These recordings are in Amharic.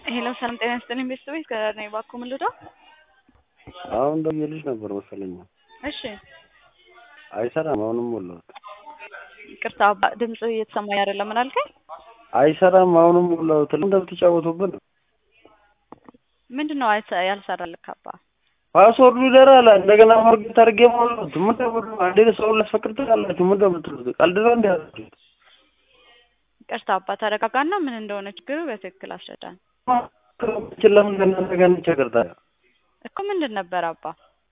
ሄሎ ሰላም ጤና ይስጥልኝ ቤተሰቦች ከዳር ነኝ እባክዎ ምን ልርዳው? አሁን ደውዬልሽ ነበር መሰለኝ። እሺ አይሰራም። አሁንም ሞላሁት። ይቅርታ አባ ድምጽ እየተሰማኝ አይደለም። ምን አልከኝ? አይሰራም። አሁንም ሞላሁት። ለምን እንደምትጫወቱብን ነው? ምንድን ነው አይሰ- ያልሰራልክ አባ? ፓስወርዱ ይደራል። እንደገና ፎርጌት አድርጌ ሞላሁት። ምን ደብሉ አንዴ ሰውን ላስፈቅድ ትላላችሁ። ምን እንደምትሉት ቀልድ ነው እንዲ ያላችሁት? ይቅርታ አባ ተረጋጋና ምን እንደሆነ ችግሩ በትክክል አስረዳን ችን ለምን ከእናንተ ጋር እንቸገር ታዲያ? እኮ ምንድን ነበር አባ?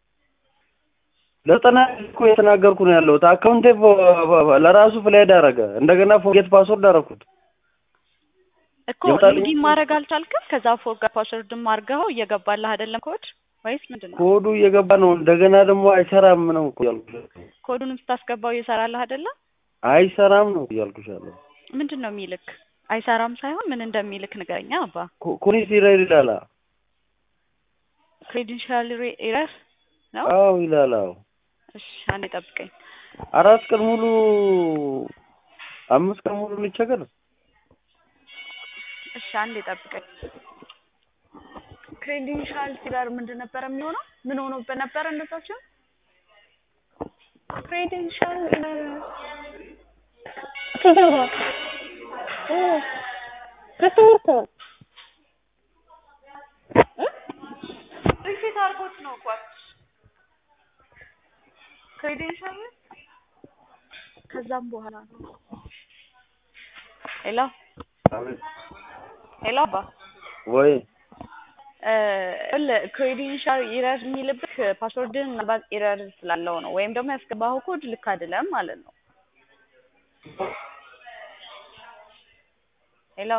ለጠና እኮ የተናገርኩ ነው ያለሁት። አካውንቴ ፎ- ለራሱ ፍላይድ አደረገ። እንደገና ፎርጌት ፓስወርድ አደረኩት። እኮ ይወጣልኝ? ሎጊን ማድረግ አልቻልክም? ከዛ ፎርጋት ፓስወርድም አድርገኸው እየገባልህ አይደለም ኮድ ወይስ ምንድን ነው? ኮዱ እየገባ ነው። እንደገና ደግሞ አይሰራም ነው እኮ ያልኩሽ። ኮዱንም ስታስገባው እየሰራልህ አይደለም? አይሰራም ነው እያልኩሽ ያለው። ምንድን ነው የሚልክ? አይሰራም ሳይሆን ምን እንደሚልክ ንገረኛ አባ። ኮኔክት ይላል ይላል። ክሬዲንሻል ኤረር ነው? አዎ ይላል። አዎ እሺ አንዴ ጠብቀኝ። አራት ቀን ሙሉ አምስት ቀን ሙሉ ልቸገር። እሺ አንዴ ጠብቀኝ። ክሬዲንሻል ሲለር ምንድን ነበረ የሚሆነው? ምን ሆኖበት ነበረ እንደዛቸው? ክሬዲንሻል ሪሴት አድርጎት ነው እኮ ክሬዲንሻል ከዛም በኋላ ነው። ሄሎ ሄሎ አባ ወይ ክሬዲንሻል ኢረር የሚልብህ ፓስወርድን ምናልባት ኢረር ስላለው ነው፣ ወይም ደግሞ ያስገባኸው ኮድ ልክ አይደለም ማለት ነው። ሄሎ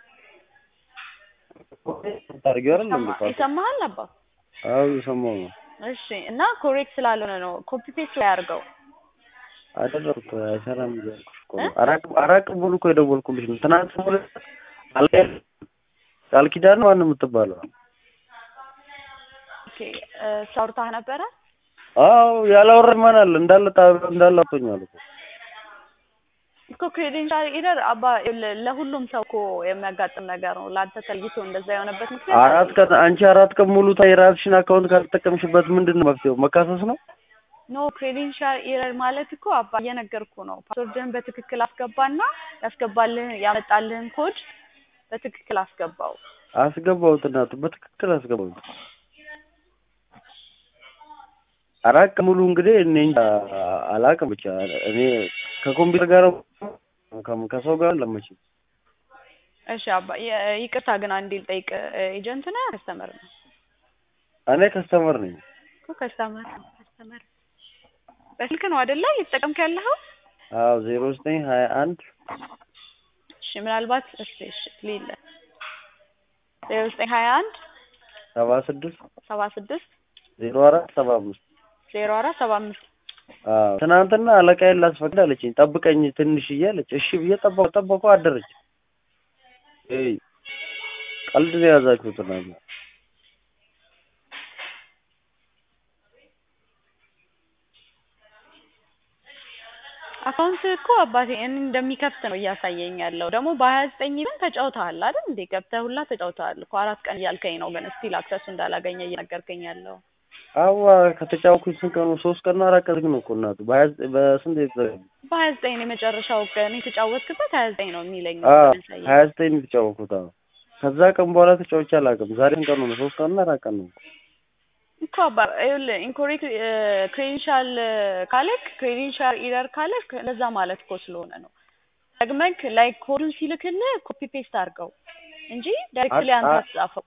ታርጊው አይደል እንዴ? ይሰማ- ይሰማሃል አባ? አዎ የሰማው ነው። እሺ እና ኮሬክት ስላልሆነ ነው። ኮፒ ፔስት ላይ አድርገው። አደረኩት አይሰራም እያልኩሽ እኮ ነው። አራት አራት ቀን ሙሉ እኮ የደወልኩልሽ ነው። ትናንት ሙሉ አልቀር ቃል ኪዳን ነው ማን የምትባለው? ኦኬ ሳውርታህ ነበረ? አዎ ያላወራኝ ማን አለ? እንዳለ ጣ- እንዳለ አጥቶኛል እኮ እኮ ክሬዲንሻል ኢረር አባ ለ- ለሁሉም ሰው እኮ የሚያጋጥም ነገር ነው። ለአንተ ተለይቶ እንደዛ የሆነበት ምክንያት አራት ቀን አንቺ አራት ቀን ሙሉ ታ- የራስሽን አካውንት ካልተጠቀምሽበት ምንድን ነው መፍትሄው? መካሰስ ነው? ኖ ክሬዲንሻል ኢረር ማለት እኮ አባ እየነገርኩ ነው። ፓስወርድህን በትክክል አስገባና ያስገባልህን ያመጣልህን ኮድ በትክክል አስገባው። አስገባሁት እናቱ በትክክል አስገባሁት። አራት ቀን ሙሉ እንግዲህ እኔ እንጃ አላውቅም። ብቻ እኔ ከኮምፒውተር ጋር ከ- ከሰው ጋር ለመች እሺ አባ የ- ይቅርታ ግን አንዴ ልጠይቅ። ኤጀንት ነህ ከስተመር ነው? እኔ ከስተመር ነኝ። እኮ ከስተመር ነው ከስተመር በስልክ ነው አይደለ እየተጠቀምክ ያለኸው? አዎ ዜሮ ዘጠኝ ሀያ አንድ እሺ ምናልባት እሺ እሺ ሊለ ዜሮ ዘጠኝ ሀያ አንድ ሰባ ስድስት ሰባ ስድስት ዜሮ አራት ሰባ አምስት ዜሮ አራት ሰባ አምስት አዎ ትናንትና አለቃዬን ላስፈቅድ አለችኝ። ጠብቀኝ ትንሽ እያለች እሺ ብዬ ጠበቁ ጠበቁ አደረች። እይ ቀልድ ነው የያዛችሁት እናንተ። አካውንት እኮ አባቴ እኔ እንደሚከፍት ነው እያሳየኝ ያለው። ደግሞ በሀያ ዘጠኝ ግን ተጫውተሃል አይደል እንዴ? ገብተህ ሁላ ተጫውተሃል እኮ አራት ቀን እያልከኝ ነው፣ ግን ስቲል አክሰሱ እንዳላገኘ እየነገርከኝ ያለው። አዋ ከተጫወኩኝ ስንት ቀኑ? ሶስት ቀን ነው አራት ቀን ነው እኮ እናቱ። በሀያ ዘጠኝ በስንት የተዘጋጀ በሀያ ዘጠኝ ነው የመጨረሻው ቀን የተጫወትክበት ሀያ ዘጠኝ ነው የሚለኝ አዎ ያሳየኝ። ሀያ ዘጠኝ ነው የተጫወኩት። አዎ ከዛ ቀን በኋላ ተጫውቼ አላውቅም። ዛሬ ስንት ቀኑ ነው? ሶስት ቀን እና አራት ቀን ነው። እኮ አባ ይኸውልህ ኢንኮሬክት ክሬዲንሻል ካለክ ክሬዲንሻል ኢረር ካለክ ለዛ ማለት እኮ ስለሆነ ነው። ደግመክ ላይክ ኮዱን ሲልክልህ ኮፒ ፔስት አድርገው እንጂ ዳይሬክትሊ አ- አንተ አ- አትጻፈው።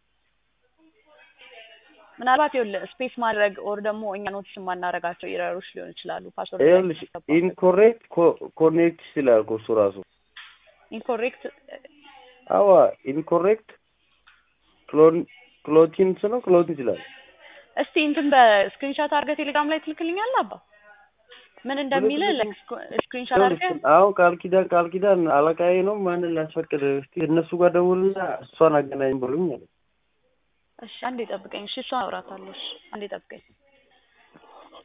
ምናልባት ይኸውልህ ስፔስ ማድረግ ኦር ደግሞ እኛ ኖቲስ የማናደርጋቸው ኢረሮች ሊሆኑ ይችላሉ። ፓስወርድ ይኸውልሽ ኢንኮሬክት ኮኔክት ይላል እኮ እሱ ራሱ። ኢንኮሬክት አዋ ኢንኮሬክት ክሎን ክሎቲንስ ነው ክሎቲንስ ይላል። እስቲ እንትን በስክሪንሻት አድርገህ ቴሌግራም ላይ ትልክልኛለህ አባ ምን እንደሚል ስክሪንሻት አድርገህ አሁን ቃል ኪዳን ቃል ኪዳን አለቃዬ ነው ማንን ላስፈቅድ? እስቲ እነሱ ጋር ደውልና እሷን አገናኝ ብሉኝ አለ። እሺ አንዴ ጠብቀኝ። እሺ እሷን አውራታለሁ። እሺ አንዴ ጠብቀኝ።